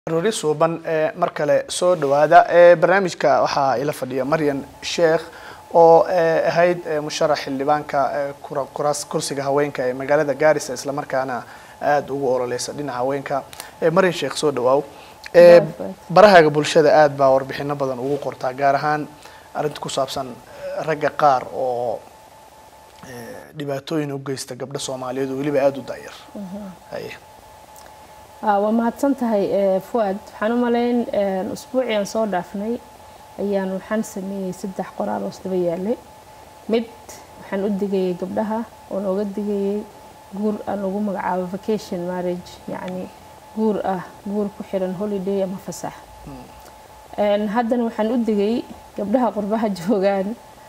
rori suuban mar kale soo dhawaada barnaamijka waxaa ila fadhiya maryan sheekh oo ahayd musharax xildhibaanka kursiga haweenka ee magaalada gaarisa islamarkaana aada ugu ololeysa dhinaca haweenka maryan sheekh soo dhawaaw barahaaga bulshada aada baa warbixino badan ugu qortaa gaar ahaan arrinta ku saabsan ragga qaar oo dhibaatooyin u geysta gabdho soomaaliyeed oo weliba aada u daayar haye waa mahadsan tahay fuad waxaan u malayn usbuucii aan soo dhaafnay ayaan waxaan sameeyey saddex qoraal oo isdaba yaalay mid waxaan u digayay gabdhaha oo nooga digayay guur aan ugu magacaabo vacation marriage yacni guur ah guur ku xiran holiday ama fasax haddana waxaan u digay gabdhaha qurbaha joogaan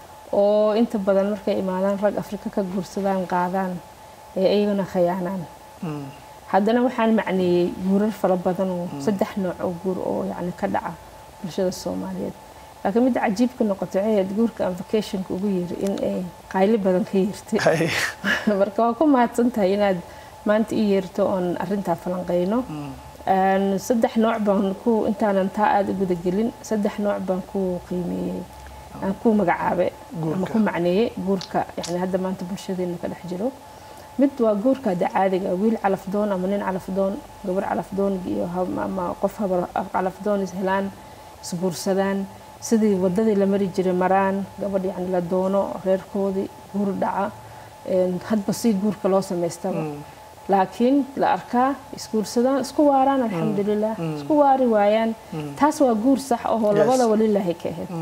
oo inta badan markay imaadaan rag afrika ka guursadaan qaadaan ee iyagana khayaanaan haddana waxaan macneeyey guurar fara badan oo saddex nooc oo guur oo yacni ka dhaca bulshada soomaaliyeed laakiin midda cajiibka noqotay waxay ahayd guurka aan vacationka ugu yiri in ay qayli badan ka yeertay marka waa ku mahadsan tahay inaad maanta ii yeerto oon arrintaa falanqeyno saddex nooc baan ku intaanan taa aada u gudagelin saddex nooc baan ku qiimeeyey aan ku magacaabe ama ku macneeyey guurka yani hadda maanta bulshadeena ka dhex jiro mid waa guurka hadda caadiga wiil calafdoon ama nin calafdoon gabar calafdoon iyo ama qof calafdoon is helaan isguursadaan sidii wadadii la mari jiray maraan gabadh yani la doono reerkoodii guur dhaca hadba si guurka loo samaystaba laakiin la arkaa isguursadaan isku waaraan alxamdulilah isku waari waayaan taas waa guur sax ahoo labadaba lilaahi ka ahayd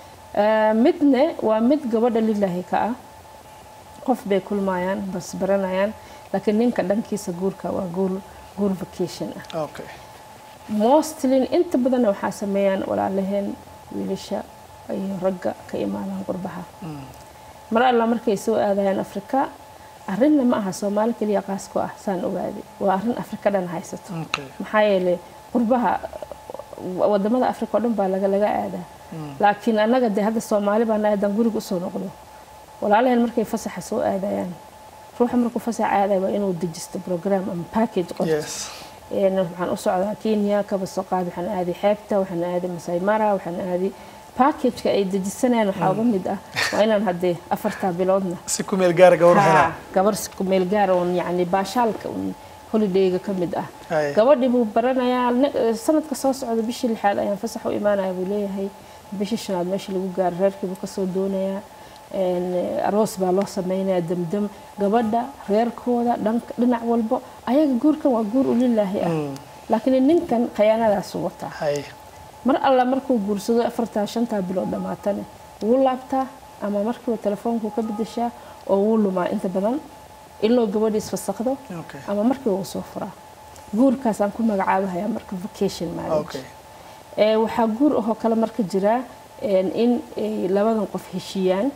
midne waa mid gabadha lilaahi ka ah qof bay kulmayaan bas baranayaan laakiin ninka dhankiisa guurka waa guur guur vacation ah mostlin inta badanna waxaa sameeyaan walaalaheen wiilasha iyo ragga ka imaadaan qurbaha mar alla markay soo aadayaan afrika arrinna ma aha soomaali keliya qaas ku ah saan ogaaday waa arrin afrika dhan haysato maxaa yeelay qurbaha wadamada afrika oo dhan baa laga laga aadaa laakiin annaga dee hadda soomaali baa naadaan guriga usoo noqdo walaalaheen markay fasaxa soo aadayaan ruuxa markuu fasax aadaya waa inuu dejisto program ama package qorto waxaan u socdaa kenya kaba soo qaad waxaan aaday xeebta waxaan aaday masai mara waxaan aaday packageka ay dejisanayaan waxaa uga mid ah waa inaan haddee afartaa biloodna si ku meel gaara gabar helaa gabar si ku meel gaara oon yacni baashaalka un holidayga ka mid ah gabadhii buu baranayaa sanadka soo socda bishii lixaad ayaan fasax u imaanaya buu leeyahay bishii shanaad meesha lagu gaaro reerkii buu kasoo doonayaa aroos baa loo sameynaya damdam gabadha reerkooda dhinac walbo ayaga guurkan waa guur ulilaahi ah laakiin ninkan khayaanadaasu wataa mar alla markuu guursado afartaa shantaa bilood dhammaatane wuu laabtaa ama markiiba telefoonku ka bedeshaa oo wuu lumaa inta badan iloo gabadhii isfasakdo ama markiiba wuu soo furaa guurkaasaan ku magacaabahayaa marka vacation marriage waxaa guur ahoo kale marka jiraa in labadan qof heshiiyaan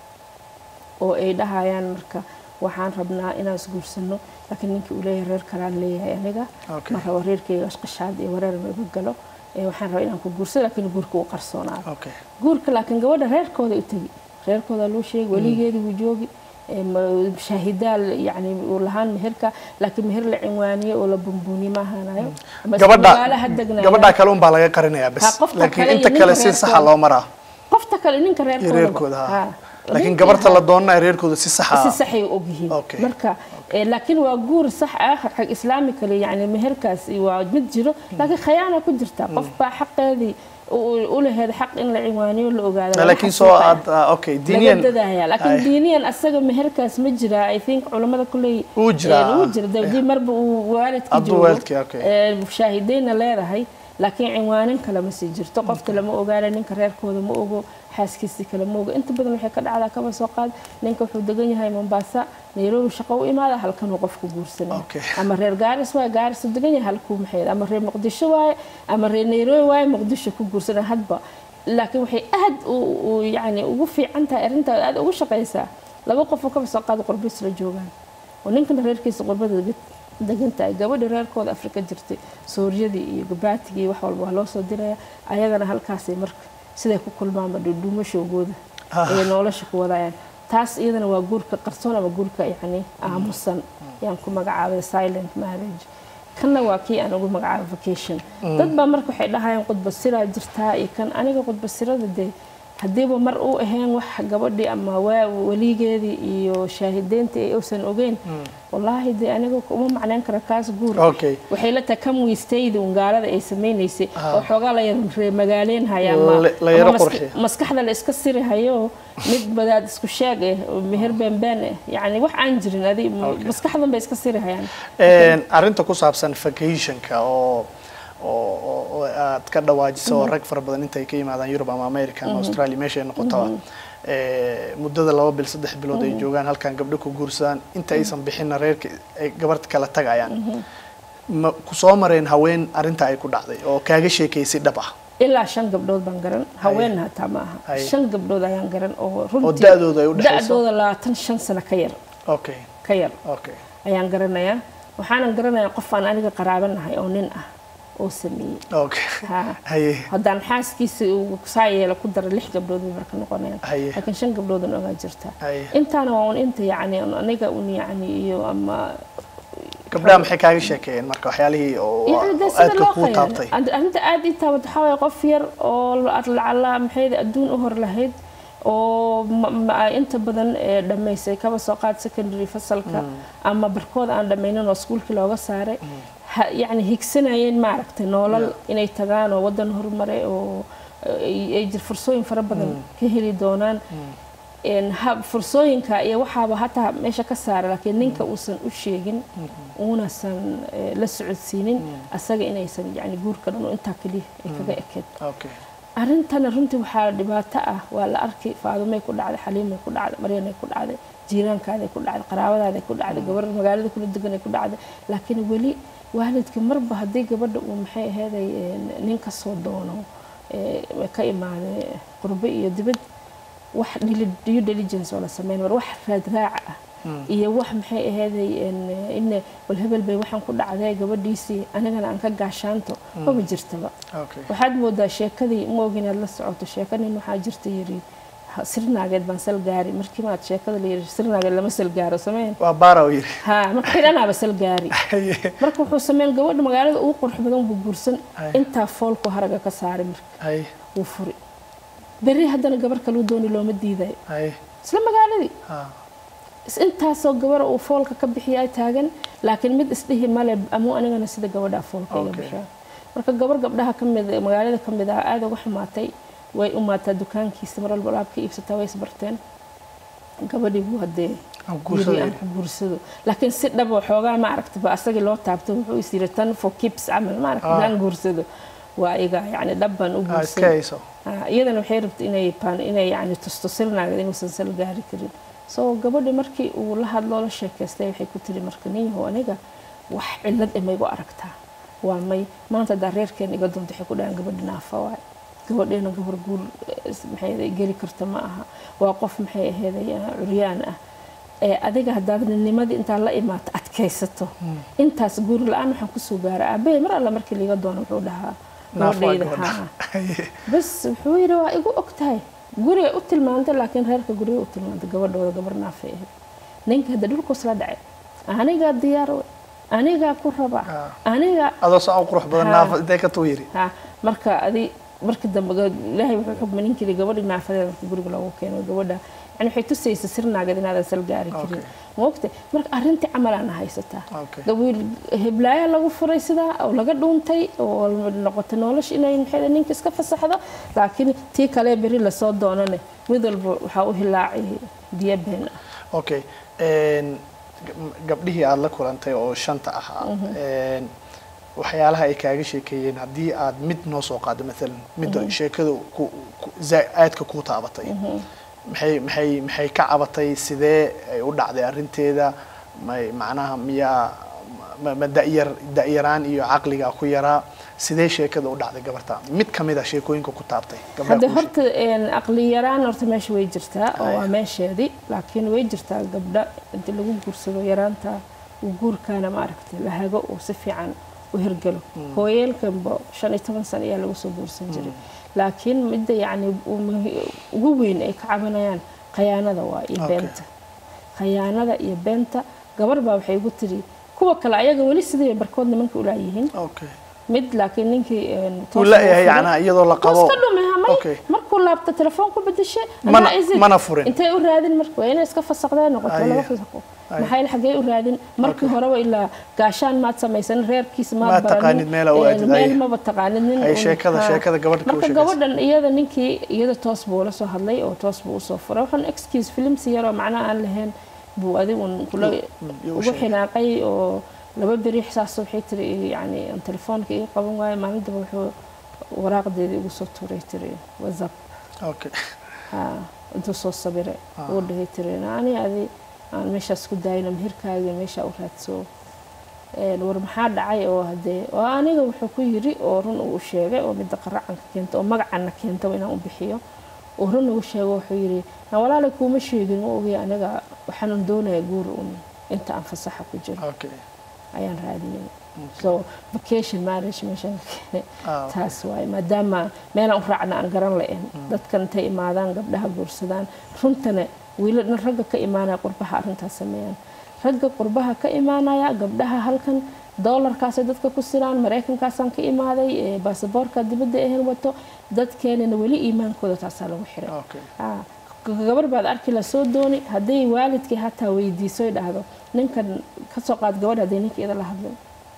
oo ay dhahayaan marka waxaan rabnaa inaan isguursano laakiin ninkii uu leeyahay reer kalaan leeyahay aniga ma rabo reerkayga ashqashaad iyo wareer maiga galo waxaan rabaa inaan ku guursado laakiin guurka uu qarsoonaado guurka laakiin gabadha reerkooda u tegi reerkooda loo sheegi weligeedii wuu joogi shaahidaal yani uu lahaan meherka laakiin meher la cinwaaniye oo la bumbuuniye ma ahaanayo gabadha kale un baa laga qarinayaa bas laakiin inta kale si saxa loo maraa qofta kale ninka reerkooda laakiin gabarta la doonana reerkooda si saxa si saxay ogyihiin marka laakiin waa guur sax ah xag islaami kale yani meherkaas waa mid jiro laakiin khayaana ku jirta qof baa xaqeedii u laheed xaq in la cinwaaniyo la ogaado laakiin soo aad okay diiniyan dadaya laakiin diiniyan asaga meherkaas ma jira i think culimada kuley uu jira uu jira dawdii marba uu waalidka joogo shaahidayna leedahay laakiin cinwaanin kale ma sii jirto qofka lama ogaana ninka reerkooda ma ogo xaaskiisii kale ma ogo inta badan waxay ka dhacdaa kaba soo qaad ninka wuxuu degan yahay mombasa nairobi shaqo u imaada halkanuu qofku guursanaya ama reer gaaris waaye gaaris u degan yahay halkuu maxay ama reer muqdisho waaye ama reer nairobi waaye muqdisho ku guursanaya hadba laakiin waxay aad yani ugu fiican tahay arrintaa aad ugu shaqaysaa laba qofoo kaba soo qaada qurbis la joogaan oo ninkana reerkiisa qurbada degan tahay gabadha reerkooda afrika jirtay suuryadii iyo gabaatigii wax walba waa loo soo diraya ayagana halkaasay marka siday ku kulmaanba dhuudhuumashowgooda ay nolosha ku wadayaan taas iyadana waa guurka qarsoon ama guurka yani aamusan yaan ku magacaabay silent marriage kanna waa kii aan ugu magacaabo vacation dad baa marka waxay dhahayaan qudbasiraa jirtaa iyo kan aniga qudbasirada dee haddiiba mar uu ahayn wax gabadhii ama waa weligeedii iyo shaahideyntii ay uusan ogeyn wallaahi dee aniga uma macnayn kara kaas guur Okay. waxay la tahay kam wiistaydi un gaalada ay samaynaysay oo xoogaa la yar reemagaaleen haya ama La- la yaro ama mas- qurxiyo. maskaxda la iska siri hayo mid badaad isku sheeg eh oo meher beenbeen eh yacni wax aan jirin adi maskaxdan bay iska siri hayaan Een, arrinta ku saabsan vacationka oo oo oo- oo aad ka dhawaajiso oo rag fara badan intay ka yimaadaan Europe ama America ama Australia meesha ay noqotaba ee muddada laba bil saddex bilood ay joogaan halkan gabdho ku guursadaan inta aysan bixinna reerka ay gabarta kala tagayaan ma ku soo mareen haween arrinta ay ku dhacday oo kaaga sheekaysay dhab ah ilaa shan gabdhood baan garan haweenna hataa ma aha Haye. shan gabdhood ayaan garan oo runtii da'dooda ay u dhexayso? da'dooda labaatan shan sano ka yar okay ka yar okay ayaan garanayaa waxaanan garanayaa qof aan aniga qaraabanahay oo nin ah oo sameeyey okay Ha. haye haddaan xaaskiisa uu saa yeelo ku dara lix gabdhood bay marka noqonayaan Haye. laakiin shan gabdhoodan ogaa jirta Haye. intaana waa un inta yacni un aniga un yacni iyo ama gabdhaha maxay kaaga sheekeeyeen marka waxyaalihii oo يعني ده oo sida aadka loo kuu khayray taabtay أنت aad ii taabat waxaa waaye qof yar oo lacala maxay adduun u hor lahayd oo ma- ma- inta badan ee dhammaysay kaba soo qaad secondary fasalka ama barkooda aan dhammaynin oo iskuulkii looga saaray ha- yacni higsanayeen maaragtay noolal inay tagaan oo waddan horumare oo ay ay jir fursooyin fara badan ka heli doonaan een ha- fursooyinka iyo waxaaba hataa meesha ka saara laakiin ninka uusan u sheegin uunasan eh, la socodsiinin asaga inaysan yani guurka dhan oo intaa keliya ay kaga ekeed okay arrintana runtii waxaa dhibaato ah waa la arkay faadumay ku dhacday xaliimay ku dhacday maryanay ku dhacday jiiraankaaday ku dhacday qaraabadaaday ku dhacday gabar magaalada kula deganay ku dhacday laakiin weli waalidka marba haddii gabadha uu maxay aheeday een, nin ka soo doono ee, ka imaaday qurbe iyo dibad wax dili- due diligence oo la sameyn war wax raadraaca ah iyo wax maxay aheeday een, in wal hebel bay waxaan ku dhacday gabadhiisii anigana aan ka gaashaanto maba jirtaba okay waxaad moodaa sheekadii ma ogin inaad la socoto sheeka nin waxaa jirta yiri "Ha, sirnaageed baan sal gaari markii maad sheekada la yiri sirnaageed lama sal gaaro sameen waa baara oo yiri ha marka xidhanaaba sal gaari Haye. marka wuxuu sameyn gabadha magaalada ugu qurux badan buu guursan Ay. intaa foolku haraga ka saaray marka haye wuu furi berri haddana gabar kaluu dooni looma diidayo haye isla magaaladii ha is- intaasoo gabara uu foolka ka bixiyaa taagan laakiin mid isdhihi male amuu anigana sida gabadhaa foolka iga Okay. bixiya marka gabar gabdhaha ka mid magaalada ka mid ah aada uga xumaatay way umaataa dukaankiisa mar walba alaab ka iibsataa way isbarteen gabadhii buu haddee Aan guursado yiri aan ku guursado laakiin si dhab oo xoogaa ma aragta ba asagii loo taabto wuxuu is yiri tan for keeps camal ma aragta Ah. aan guursado waa iga yacni dhab baan u ha iska guursaday hayso Ah, iyadana waxay rabtay inay paan inay yani tusto sirnaageed inuusan sal gaari karin so gabadhi markii uu la hadloo la sheekaystay waxay ku tiri marka ninyahow aniga wax cillad ima igu aragtaa waa may maanta hadaa reerkeena iga doonto waxay ku dhahaan gabadhi naafa waay gabadheena gabar guur eh, maxay ahayd geli karta ma aha waa qof maxay aheeday ah, curyaan ah ee adiga haddaad nimadii intaa la imaato adkaysato intaas guur la-aan waxaan kusoo gaara aabbahay mar alla markii liiga doono wuxuu dhahaa naaf waa gabadhayda gabadha haa Haye. bas wuxuu yidhi waa igu og tahay guriga u tilmaantay laakiin reerka guriga u tilmaantay gabadhooda gabar naafay ahayd ninka hadda dhulkuus la dhacay anigaa diyaar wey anigaa ku raba Ah. aniga adoo soo qurux badan Ha. naafa intee ka tuu yiri ha marka adi markii dambe ga- ilaahay wuxuu xugma ninkii gabadhii naafadeeda marka guriga loogu keeno gabadha yani waxay tusaysa sirnaageed inaadan sal gaari karin Okay. maogta marka arrintii camalaan haysataa Okay. gawiil heblaaya lagu furay sidaa oo laga dhuuntay oo noqotay nolosha inay maxay ninka iska fasaxdo laakiin tii kale beri lasoo doonane mid walba waxaa u hilaacay biyo been ah okay een, gab- gabdhihii aada la kulantay oo shanta ahaa een, waxyaalaha ay kaaga sheekeeyeen haddii aad mid noo soo qaado maalan midda sheekada ku- ku- zaa- aadka kuu taabatay maxay maxay maxay ka cabatay sidee ay u dhacday arrinteeda may macnaha miyaa ma- ma da'yar da'yaraan iyo caqliga ku yaraa sidee sheekada u dhacday gabarta mid ka mid a sheekooyinka ku taabtay gabdhaha hadda kuu horta een, aqli yaraan horta meesha way jirtaa oo waa Haya. meesheedii laakiin way jirtaa gabdha inta lagu guursado yaraanta uu guurkaana maaragtay la hago uu si fiican u hirgalo hooyeelkanba shan iyo toban sano ayaa lagu soo guursan jiray laakiin midda yacni uu muhi- ugu weyn ay ka cabanayaan khayaanada waa iyo Okay. beenta khayaanada iyo beenta gabar baa waxay igu tiri kuwa kale ayaga weli sidii barkood nimanka ulaayihiin okay mid laakiin ninkii een, toos wuu la loo yahay furay. yacnaa iyadoo la Wuu qabo iska dhumay hamay Okay. markuu laabta telefoon ku bedeshay Mana- anaa is it? mana furin. intay u raadin marka waa inay iska fasaqdeen noqoto Aye. laga fasaqo Aye. maxay xagee u raadin markii horeba ilaa gaashaan maad samaysan reerkiisa Maad maad taqaanid meel u aadid, meel aye. maba taqaanid nin Ay, un- sheekada- haa. sheekada gabadha ka u marka sheekaysa. gabadhan iyada ninkii iyada toos buu la soo hadlay oo toos buu usoo furay waxaan excuse filmsi yaroo macnaha aan lahayn buu adigun kula yuu u ugu sheegay. xinaaqay oo laba beri xisaas waxay tiri yani aan telefoonka ii qaban waayo maalintaba wuxuu waraaqdeedii igu soo tuuray tiri whatsapp okay haa intuu soo sabiray Ah. uu dhahay tiri ani adi aan meeshaas ku daayno meherkaaga meesha u raadso Een, war maxaa dhacay oo hadee oo aniga wuxuu ku yiri oo run uu sheegay oo midda qaracanka keenta oo magacana keenta inaan u bixiyo oo run uu sheego wuxuu yiri na walaalay kuuma sheegin ma ogi aniga waxaan doonayaa guur un inta aan fasaxa ku jiro okay ayaan raadinay so vacation marriage meeshaan ka keenay Ah, taas waaye maadaama meelaan u raacna aan garan la-een dadkan intay imaadaan gabdhaha guursadaan runtana wiiladna ragga ka imaanaya qurbaha arrintaas sameeyaan ragga qurbaha ka imaanaya gabdhaha halkan doolarkaasay dadka ku siraan maraykankaasaan ka imaaday ee baasaboorka dibadda ahen wato dadkeenana weli iimaankooda taasaa lagu xiray okay Ah, gabar baad arki la soo dooni hadday waalidkii hataa weydiiso ay dhahdo ninkan kasoo qaad gabadh hadday ninka iyada la hadlay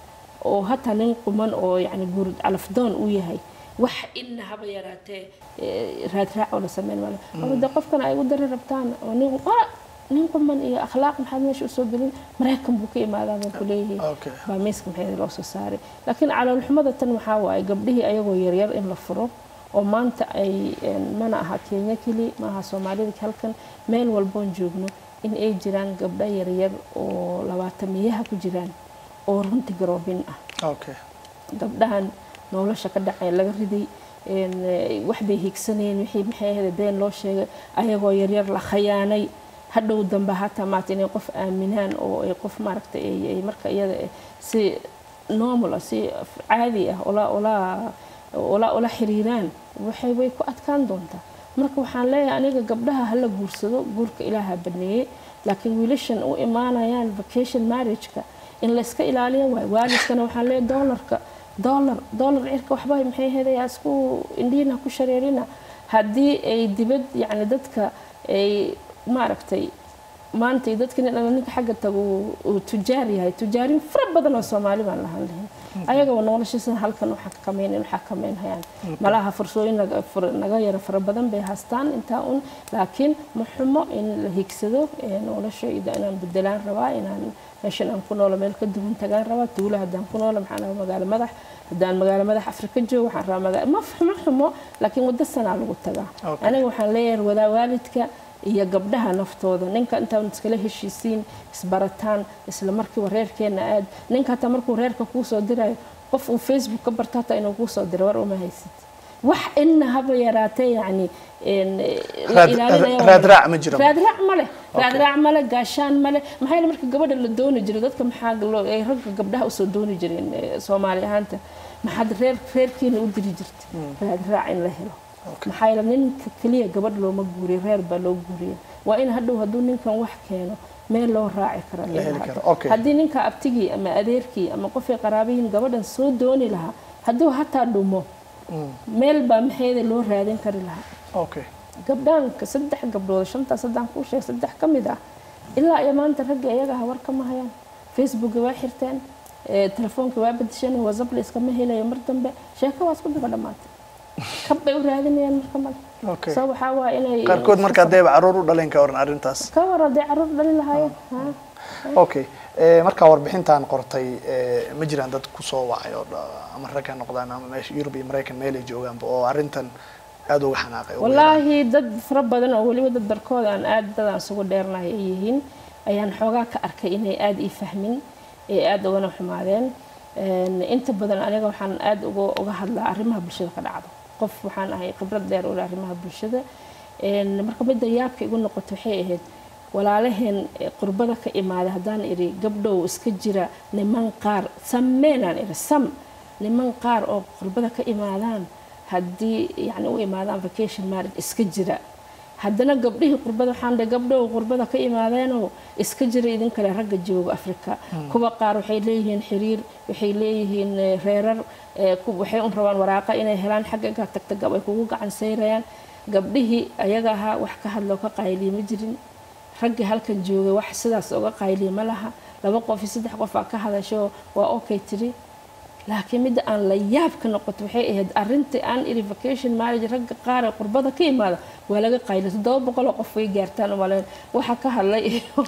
oo hataa nin quman oo yani guur calafdoon uu yahay wax ina haba yaraatee eh, raadraac oo la sameyn maayo ama de qofkan ay u dari rabtaan oo nin ah, nin quman iyo akhlaaq maxaad meesha usoo gelin maraykan buu ka imaadaa baan ku leeyahay okay baa miiska maxay loo soo saaray laakiin caloolxumada tan waxaa waaye gabdhihii ayagoo yaryar in la furo oo maanta ay een, mana aha kenya keli ma aha soomaalida halkan meel walboon joogno in ay jiraan gabdho yaryar oo labaatamiyaha ku jiraan oo runti garoobin ah okay gabdhahan nolosha ka dhacay laga riday een, eh, wax bay higsanayeen wixii maxay ahayd been loo sheegay ayagoo yaryar la khayaanay hadhow dambe hataa maata inay qof aaminaan oo ay qof maaragtay ay ay marka iyada eh, si normal ah si caadi ah ula ula ula ula xiriiraan waxay way ku adkaan doontaa marka waxaan leeyahay aniga gabdhaha hala guursado guurka ilaaha baneeyey laakiin wiilashan u imaanayaan vacation marriage-ka in la iska ilaaliyo waay waalidkana waxaan leeyahay doolarka doolar doolar cirka waxba maxay hedayaa isku indhiina ku shareerina haddii ay dibad yacni dadka ay maaragtay maanta iyo dadka nin alla ninka xagga tago uu- uu tujaar yahay tujaarin fara badan oo soomaali baan lahaan lahayn ayagaba noloshiisa halkan waxaa ka kamaynayn waxaa kamaynhayaan malaha fursooyin naga- fur- naga yara fara badan bay haystaan intaa un laakiin ma xumo in la higsado ee noloshayda inaan bedelaan rabaa inaan meeshan aan ku noolo meel ka duwan tagaan rabaa tuulo haddaan ku noolo maxaan rabaa magaalo madax haddaan magaalo madax afrika joogo waxaan rabaa magaalo ma xumo xumo laakiin waddo sanaa lagu tagaa Okay. aniga waxaan leeyahay wadaa waalidka iyo gabdhaha naftooda ninka intaan iskala heshiisiin isbarataan isla markiiba reerkeena aad ninka hataa markuu reerka kuu soo dirayo qof uu facebook ka barto hataa inuu kuu soo diro war uma haysid wax ina haba yaraatee yacni een, la Raad- ilaalinaya waa- raadraac ma jiro. raadraac male raadraac male gaashaan male maxaa yeele marka gabadha la dooni jiray dadka maxaa loo ay ragga gabdhaha usoo dooni jireen eh, soomaali ahaanta maxaad reer reerkiina u diri jirtay raadraac in la helo maxaa yeele ninka keliya gabadh looma guuriyo reer baa loo guuriya waa in hadhow hadduu ninkan wax keeno meel loo raaci karo La heli karo, okay. haddii ninka abtigii ama adeerkii ama qofay qaraabihiin gabadhan soo dooni lahaa hadduu hataa dhumo meel baa maxeeda loo raadin kari lahaa okay gabdhaanka saddex gabdhood shantaas haddaan kuu sheeg saddex ka mid ah ilaa iyo maanta ragga iyaga ah war kama hayaan facebooka waa xirteen eh, telefoonka waa bedesheen whatsapp la iskama helayo mar dambe sheeko waa isku daba dhammaatay kab bay u raadinayaan marka male okay so waxaa waa inay qaarkood marka haddayba caruur u dhalin ka waran arrintaas ka war hadday caruur dhalin lahaayeen ha okay Eh, markaa warbixintan qortay eh, ma jiraan dad kusoo wacay oo dha- ama rag ha noqdaan ama meesha yurub iyo maraykan meel ay joogaanba oo arrintan aada uga xanaaqay ugu yaraan. wallaahi dad fara badan oo weliba dad barkooda aan aad dadaan isugu dheernahay ay yihiin ayaan xoogaa ka arkay inay aada ii fahmin ee aada ugana xumaadeen Een, inta badan aniga waxaan aada uga uga hadlaa arrimaha bulshada ka dhacdo qof waxaan ahay khibrad dheer u leh arrimaha bulshada Een, marka midda yaabka igu noqoto waxay ahayd walaalaheen ee qurbada ka imaaday haddaan idhi gabdhow iska jira niman qaar sameenaan idhi sam niman qaar oo qurbada ka imaadaan haddii yani u imaadaan vacation marriage iska jira haddana gabdhihii qurbada waxaan dhahay gabdhow qurbada ka imaadeenoo iska jira idin kale ragga jooga afrika kuwa qaar waxay leeyihiin xiriir waxay leeyihiin reerar waxay un rabaan waraaqa inay helaan xaggaga tagtaga ay kugu gacan sayrayaan gabdhihii ayaga ahaa wax ka hadloo ka qayliya ma jirin raggii halkan joogay wax sidaas oga qayliya ma laha laba qof iyo saddex qof aa ka hadasho waa okay tiri laakiin midda aan la yaab ka noqoto waxay ahayd arintii aan iri vacation marriage ragga qaar ee qurbada ka imaada waa laga qayliya toddoba boqoloo qof way gaartaan umaleyn waxa ka hadlay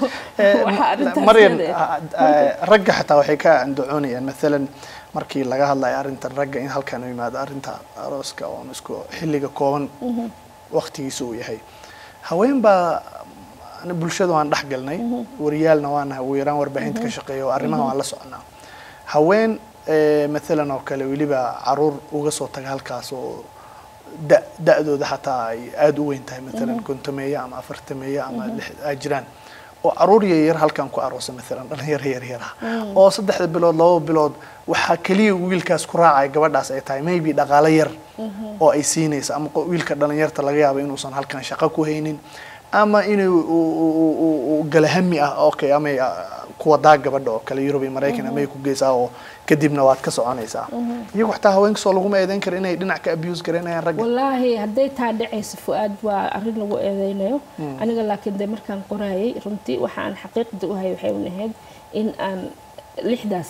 maryam ragga xataa waxay ka andacoonayaan maalan markii laga hadlayo arrintan ragga in halkan u yimaado arrinta arooska oon isku xilliga kooban waktigiisa uu yahay haween baa bulshada waan dhex galnay wariyaalna waanahay ugu yaraan warbaahinta ka shaqeeya oo arrimaha waan la soconaa haween maalan oo kale weliba caruur uga soo taga halkaas oo da da-dooda xataa ay aada u weyn tahay maalan kontameeya ama afartameeya ama a jiraan oo caruur yaryar halkan ku aroosa maalan dhalinyaro yaryar ah oo saddexda bilood laba bilood waxaa keliya wiilkaas ku raacaya gabadhaas ay tahay maybe dhaqaalo yar oo ay siinaysa ama wiilka dhalinyarta laga yaabo inuusan halkan shaqo ku haynin ama inuu galahami ah okay ama kuwa daa gabadha oo kale yurub iyo maraykan amay ku geysaa oo kadibna waad ka soconaysaa iyagu xataa haweenkasoo laguma eedeyn kara inay dhinac ka abuse garaynayaan ragga wallaahi hadday taa dhacayso fu-aad waa arrin lagu eedeynayo aniga laakiin dee markaan qoraayay runtii waxa aan xaqiiqda u hayay waxay unahayd in aan lixdaas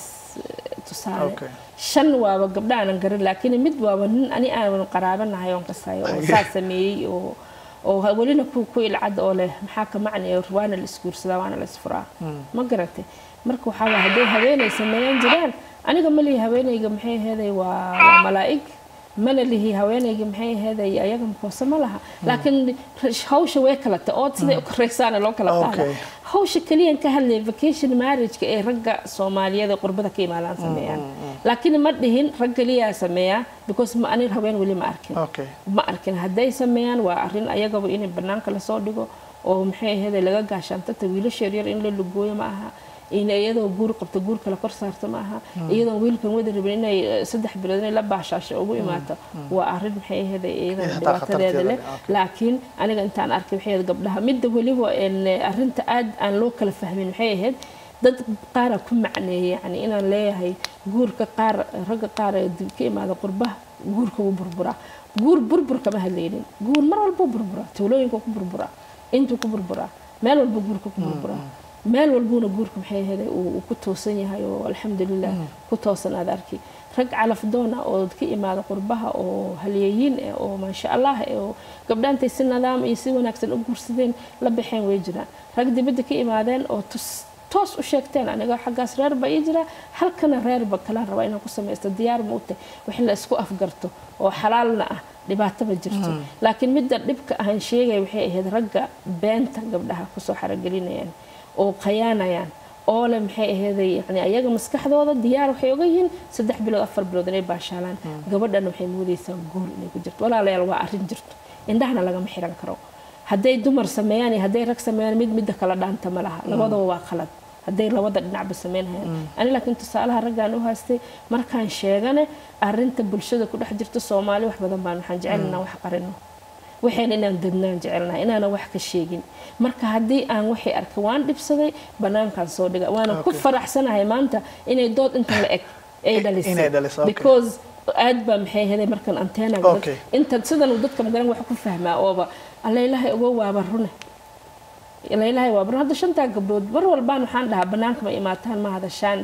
tusaale shan waaba gabdha aanan garan laakiin mid waaba nin ani aanan qaraabanahay oon kasayo oo saa sameeyey oo oo welina ku ku ilcad oo leh maxaa ka macnaya waana la isguursadaa waana la isfuraa ma garatay marka waxaa waa hadday haweenay sameeyan jiraan aniga ma lihi haweenayga maxay aheeday waa waa malaa'ig mana lihi haweenayga maxay aheeday ayaga makoose ma laha laakiin hawsha way kala ta ood siday u koraysaana loo kala qaada hawsha kaliyan ka hadlaya vacation marriageka ee ragga soomaaliyeed ee qurbada ka imaadaan sameeyaan laakiin ma dhihin rag kaliyaa sameeyaa because ma ani haween weli ma arkin ma arkin hadday sameeyaan waa arrin ayagaba in banaanka lasoo dhigo oo maxay aheeday laga gaashaantata wiilasha yaryar in la lugooyo ma aha in iyadoo guur qabto guur kala kor saarto ma aha iyadoo wiilkan wada rabin inay saddex bilood inay la baashaasho ugu imaato waa arrin maxay ahayd iyadana dhibaatadeeda leh laakiin aniga intaan arkay waxay ahayd gabdhaha midda weliba arrinta aad aan loo kala fahmin waxay ahayd dad qaara ku macneeyay yani inaan leeyahay guurka qaar ragga qaar ee ka imaada qurbaha guurka wuu burburaa guur burbur kama hadlaynin guur mar walba burburaa tuulooyinka ku burburaa intuu ku burburaa meel walba guurka ku burburaa meel walbuuna guurka maxay ahayd uu ku toosan yahay oo alxamdulilah ku toosan aad arki rag calafdoon ah oo ka imaada qurbaha oo halyeeyiin ah oo maasha allah oo gabdhaantay si nidaam iyo si wanaagsan u guursadeen la baxeen way jiraan rag dibadda ka imaadeen oo toos u sheegteen aniga xaggaas reer baa ii jira halkana reerba kalaan rabaa inaan ku samaysto diyaar ma u tahay wax la isku afgarto oo xalaalna ah dhibaato ma jirto laakiin midda dhibka ahan sheegaya waxay ahayd ragga beenta gabdhaha kusoo xaragelinayaan oo khayaanayaan oo le maxay aheeday yani ayaga maskaxdooda diyaar waxay oga yihiin saddex bilood afar bilood inay baashaalaan gabadhana waxay moodaysaa guur inay ku jirto walaalayaal waa arrin jirto indhahana lagama xiran karo hadday dumar sameeyaan iyo hadday rag sameeyaan mid midda kala dhaanta ma laha labadaba waa qalad hadday labada dhinacba sameynhayaan ani laakiin tusaalaha raggaan u haystay markaan sheegane arrinta bulshada ku dhex jirta soomaali wax badan baan waxaan jecel inaan wax qarino waxayna inaan dadnaan jecelnahay inaana wax ka sheegin marka haddii aan waxay arkay waan dhibsaday banaankaan soo dhiga waana ku faraxsanahay maanta inay dood intan la eg ay dhalisay because aad baa maxay heday markan anteena inta sidan uu dadka magaran wax ku fahmaa ooba allaylahay uga waaba rune allaylahay waaba run hadda shantaa gabdhood mar walbaan waxaan dhahaa banaanka ma imaataan ma hadashaan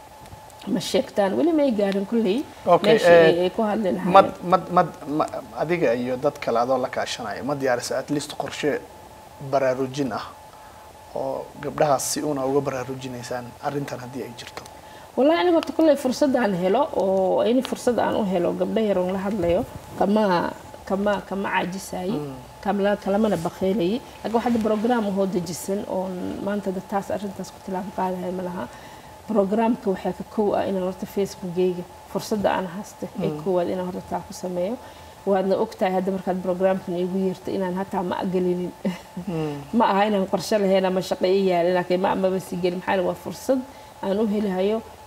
ma sheegtaan weli may gaarin kulley meesha ay ku hadli lahaayeen mad mad mad adiga iyo dad kale adoo la kaashanaya ma diyaarisa at least qorshe baraarujin ah oo gabdhahaas si una uga baraarujinaysaan arrintan haddii ay jirto wallahi aniga horta kulley fursadaan helo oo in fursad aan u helo gabdha yaroon la hadlayo kama kama kama caajisayi kalamana bakeylayi laakiin waxaa brogram ahoo dejisan oon maanta taas arrintaas ku tilaabo qaadahay ma laha brograamka waxaa ka kow ah inaan horta facebookgeyga fursadda aan haysta ee koowaad inaan horta taa ku sameeyo waadna ogtahay hadda markaad brograamkan iigu yeerta inaan hataa ma agelinin ma aha inaan qorshe lahayn ama shaqo i yaalin laakiin ma amaba si gelin maxaa waa fursad aan u helihayo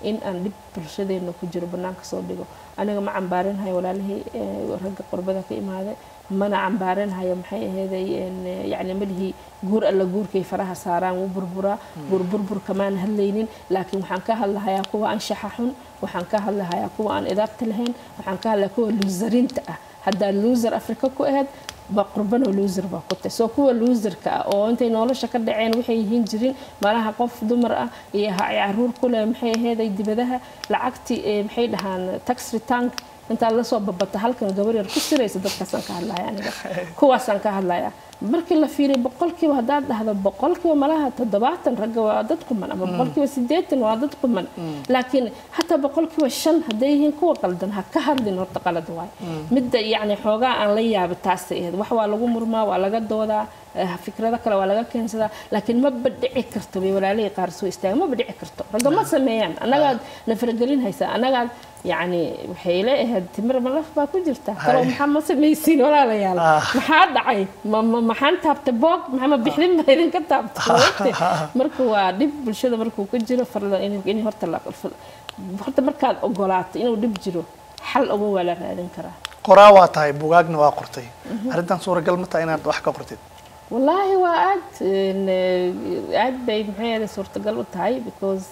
in aan dhib bulshadeena ku jiro banaanka soo dhigo aniga ma cambaarinhayo walaalihii ragga qurbada ka imaaday mana cambaarinhayo maxay aheeday yacni malihii guur alla guurkay faraha saaraan wuu burburaa guur burburka maan hadlaynin laakiin waxaan ka hadlahayaa kuwa anshaxa xun waxaan ka hadlahayaa kuwa aan idaabta lahayn waxaan ka hadlayaa kuwa luusariinta ah haddaad luusar afrika ku ahayd ba qurbano loser baa ku tahay soo kuwa loserka ah oo intay nolosha ka dhaceen waxay yihiin jirin malaha qof dumar ah iyo caruur ku leh maxay aheeday dibadaha lacagtii maxay dhahaan tax return intaad lasoo babata halkan gabar yar ku siraysa dadkaasaan ka hadlaya aniga kuwaasaan ka hadlaya markii la fiiriyo boqolkiiba haddaad dhahdo boqolkiiba malaha toddobaatan ragga waa dad quman ama boqolkiiba sideetan waa dad quman laakiin hataa boqolkiiba shan hadday yihiin kuwa qaldan ha ka hadlin horta qalad waay midda yacni xoogaa aan la yaaba taasay ahayd wax waa lagu murmaa waa laga doodaa fikrado kale waa laga keensadaa laakiin maba dhici karto bay walaalihii qaar soo istaaga maba dhici karto ragga ma sameeyaan annagaad na faragelin haysaa annagaad yacni waxay leeahayd timir malaf baa ku jirta kalo maxaa ma samaysiin walaalayaal maxaa dhacay maxaan taabtay boog maxama bixdin baa idinka taabtay marka waa dhib bulshada markuu ka jiro farla in horta horta markaad ogolaato inuu dhib jiro xal uga waa la raadin karaa qoraa waa tahay bugaagna waa qortay arrintan suuragal ma tahay inaad wax ka qortid wallaahi waa aad aad bay maxay ahayd suurtagal u tahay because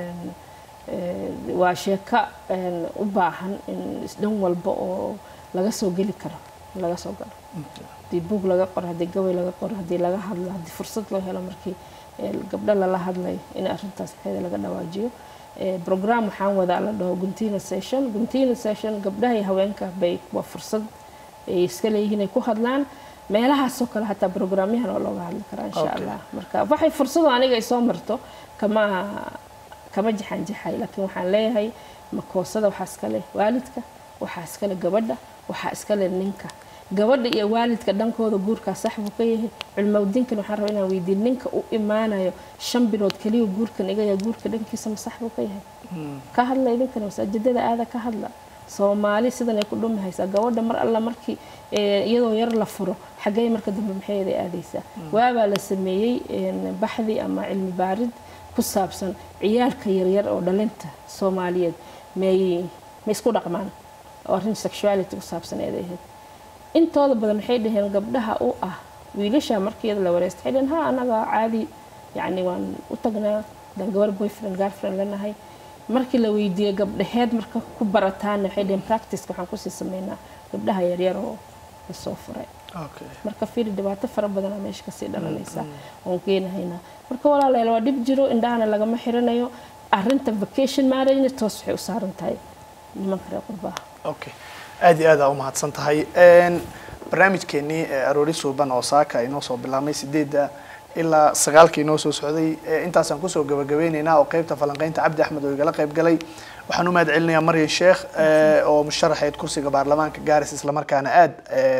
waa sheeko u baahan in isdhan walba oo laga soo geli karo laga soo galo haddii buug laga qoro haddii gabay laga qoro haddii laga hadlo haddii fursad loo helo markii gabdho lala hadlayo in arrintaas maxayda laga dhawaajiyo program waxaan wadaa la dhaho guntina session guntina session gabdhaha iyo haweenka bay waa fursad ay iska leeyihiin ay ku hadlaan meelahaasoo kale hataa programyahan oo looga hadli karaa insha allah marka waxay fursado aniga ay soo marto kama kama jaxaan jaxay laakiin waxaan leeyahay makoosada waxaa iskale waalidka waxaa iskale gabadha waxaa iskale ninka gabadha iyo waalidka dhankooda guurkaa sax buu ka yahay culmowdiinkan waxaan rabaa inaan weydiin ninka u imaanayo shan bilood keliya guurkan igaya guurka dhankiisa ma sax buu ka yahay ka hadla idinkana masaajidada aada ka hadla soomaali sidan ay ku dhumi haysaa gabadha mar alla markii iyadoo yar la furo xaggey marka dambe maxayday aadaysaa waabaa la sameeyey baxdi ama cilmi baarid ku saabsan ciyaalka yaryar oo dhalinta soomaaliyeed may ma isku dhaqmaan oo arrin sexuality ku saabsan eeday ahayd intooda badan waxay dhaheen gabdhaha u ah wiilasha markii iyada la wareystay waxay dhaheen ha anaga caadi yacni waan u tagnaa dan gabar boyfriend girlfriend lanahay markii la weydiiyey gabdhaheed marka ku barataana waxay dhaheen practiceka waxaan kusii sameynaa gabdhaha yaryar oo lasoo furay marka fiiri dhibaato fara badanaa meesha kasii dhalanaysa oon keenahaynaa marka walaalayaal waa dhib jiro indhahana lagama xiranayo arrinta vacation marriage toos waxay u saaran tahay nimanka reer qurbaha okay aada iyo aad aa umahadsan tahay barnaamijkeenii aroori suuban oo saaka inoo soo bilaabmay sideedda ilaa sagaalka inoo soo socday intaasaan kusoo gabagabeyneynaa oo qeybta falanqeynta cabdi axmed oo igala qeyb galay waxaan u mahad celinayaa maryan sheekh oo musharaxeed kursiga baarlamaanka gaaris islamarkaana aada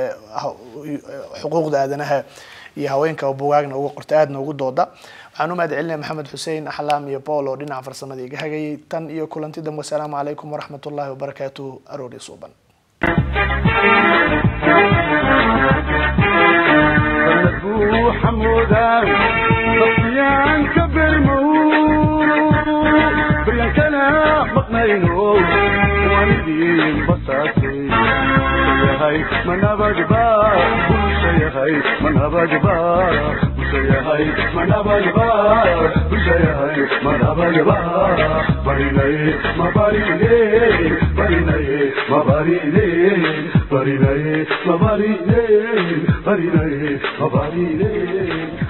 xuquuqda aadanaha iyo haweenka bugaagna uga qorta aadna ugu dooda waxaan u mahad celinaya maxamed xuseen axlaam iyo paul oo dhinaca farsamada iga hagayay tan iyo kulanti dambe wasalaamu calaykum waraxmat ullahi wabarakaatuhu aroori suuban حمودا صفيان كبر مو بريان كان مقنينو والدين بساتي هاي من أبجبا بوشي هاي من أبجبا بوشي هاي من أبجبا بوشي هاي من أبجبا بريني ما بريني بريني ما بريني بريني ما بريني بريني ما بريني